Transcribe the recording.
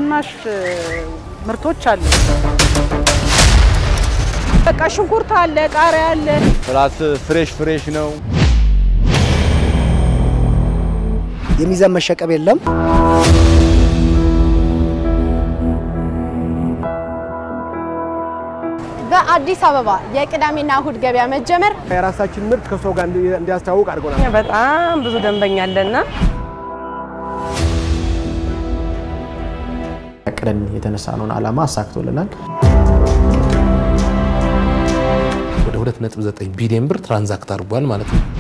ቅናሽ ምርቶች አሉ። በቃ ሽንኩርት አለ፣ ቃሪያ አለ። ፕላስ ፍሬሽ ፍሬሽ ነው። የሚዛን መሸቀብ የለም። በአዲስ አበባ የቅዳሜና እሁድ ገበያ መጀመር የራሳችን ምርት ከሰው ጋር እንዲያስተዋውቅ አድርጎናል። በጣም ብዙ ደንበኛ አለና ያቅደን የተነሳነውን ዓላማ አሳክቶልናል። ወደ 2.9 ቢሊዮን ብር ትራንዛክት አድርጓል ማለት ነው።